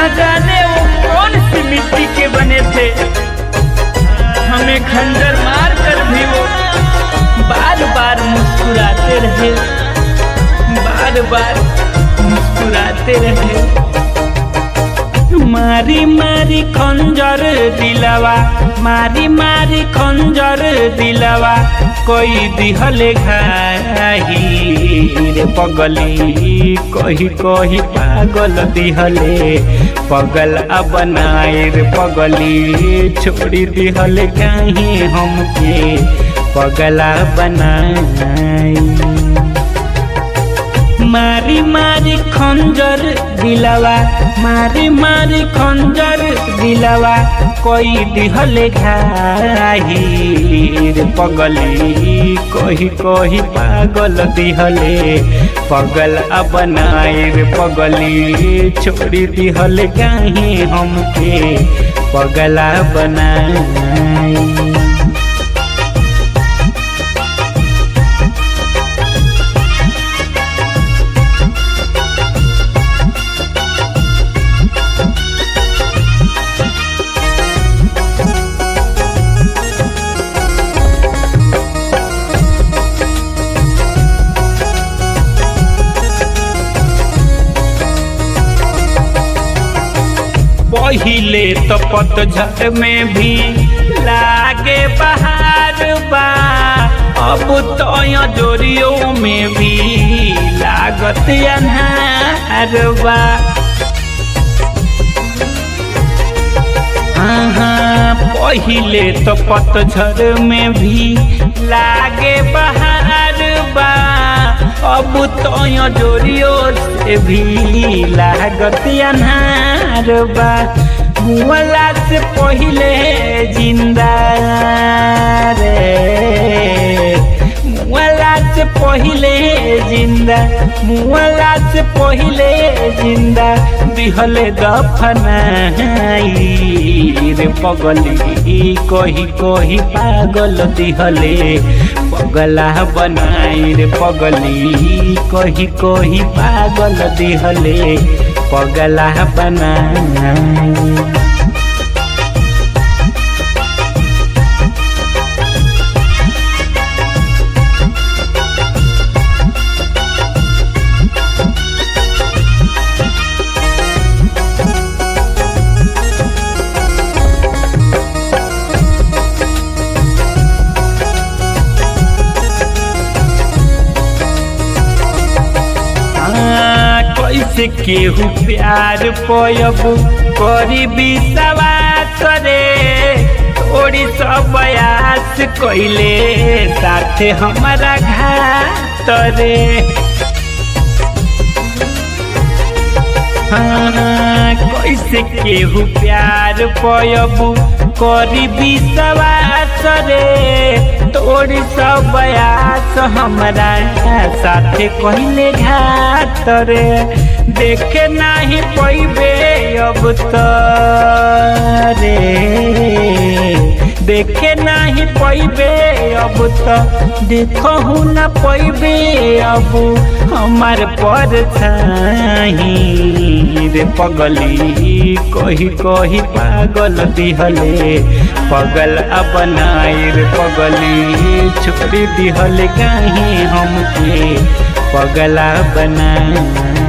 जाने वो कौन सी मिट्टी के बने थे हमें खंजर मार कर भी वो बार बार मुस्कुराते रहे बार बार मुस्कुराते रहे मारी मारी खंजर दिलवा मारी मारी खंजर दिलवा कोई दिहले घाही रे पगली कही कही पागल दिहले पगल बनाए रे पगली छोड़ी दिहले कहीं हमके पगला बनाई मारी मारी खंजर दिलवा मारी मारी खंजर दिलवा कोई दिहले घाही रे पगली कही कही पागल दिहले पगल बनाए रे पगली छोड़ी दिहले कहीं हमके पगला बनाई पहिले तो पतझड़ में भी लागे बहार बा अब तो जोरियों में भी लागत अनहार बा हाँ पहिले तो पतझड़ में भी लागे बहार बा अब तो जोरियो से भी लागत अनहार बा मुअला से पहिले जिंदा रे मुअला से पहिले जिंदा मुअला से पहिले जिंदा दिहले दफनाई रे पगली कही कही पागल दिहले पगला बनाई रे पगली कही कही पागल दिहले पगला बनाई कैसे केहू प्यार पयब करी विश्वास रे थोड़ी सब बयास कैले साथे हमारा घात रे हाँ, कैसे केहू प्यार पयब करी विश्वास रे तोड़ी सब बयास हमरा साथे कहले घात रे देखे नाही पैबे अब तो रे देखे नाही पैबे अब तो देखहु न पैबे अब हमार पर रे पगली कही कही पागल दिहले पगल बनाए रे पगली छोड़ी दिहले कहीं हमके पगला बनाए